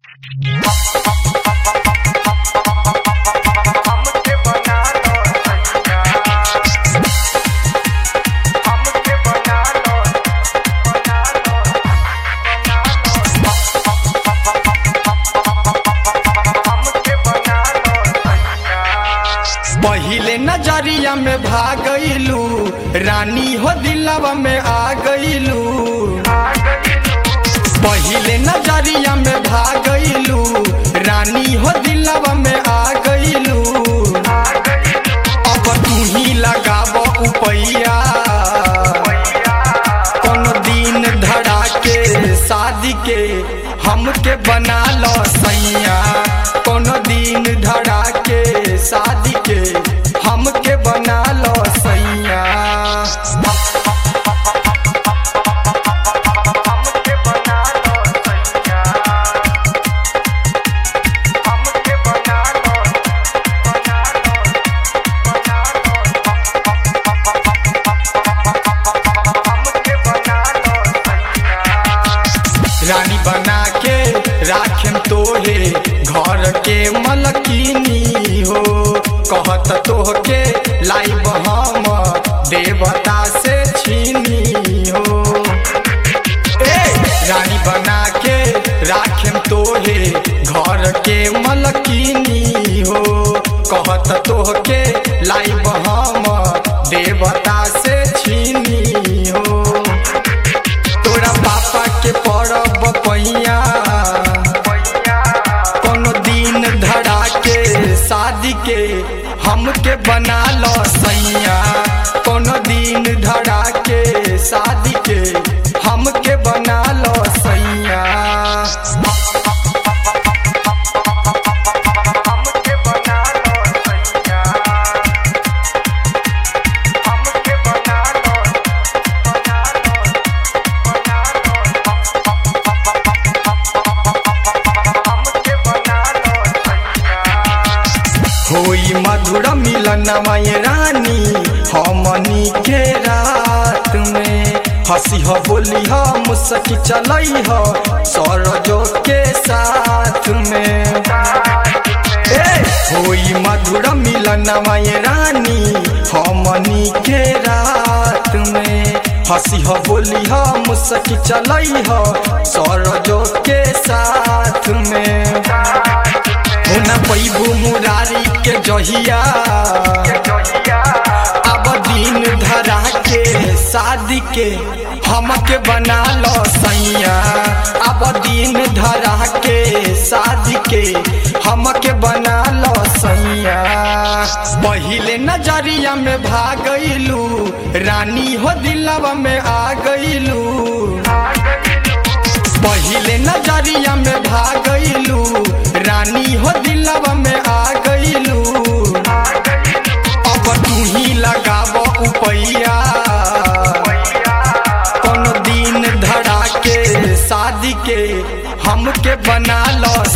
हमके बना लो सैया हमके बना लो बना लो हमके बना लो सैया पहिले नजरिया में भागलू रानी हो दिलवा में आ गईलू पहिले नजरिया में भागलू रानी हो दिलवा में आ गईलू अब तू ही लगाब उपैया कोनो दिन धड़ा के शादी के हमके बना लो सैया कोनो दिन धड़ा के शादी के हमके बना लो सैया हमके बना लो सैया हमके बना लो बना लो बना लो हमके बना लो सैया रानी बना के राखेम तोहे घर के मलकिनी हो कहत तोहके लाइब हम देवता से छीनी हो ए रानी बना के राखेम तोहे घर के मलकिनी हो कहत तोहके लाइब हम देवता से छीनी हो तोरा पापा के पड़ब पैया कोनो दिन धड़ा के शादी के हमके बना लो सैया कोनो दिन धड़ा के शादी के हमके बना लो सैया हमके बना लो सैया हमके बना लो बना लो बना लो हमके बना लो सैया होई मधुर मिलन माय रानी हमनी के रात में हंसी ह बोली ह मुस्की चलई ह सरजो के साथ में ए होई मधुर मिलन माय रानी हमनी के रात में हंसी ह बोली ह मुस्की चलई ह सरजो के साथ में होना पैबू मुरारी के जहिया अब दिन धरा के शादी के हमके बना लो सैया अब दिन धरा के शादी के हमके बना लो सैया पहिले नजरिया में भागलू रानी हो दिलवा में आ गईलू पहिले नजरिया में भागलू रानी हो दिलवा में आ गईलू अब तू ही लगाब उपैया कोनो दिन धड़ा के शादी के हमके बना लो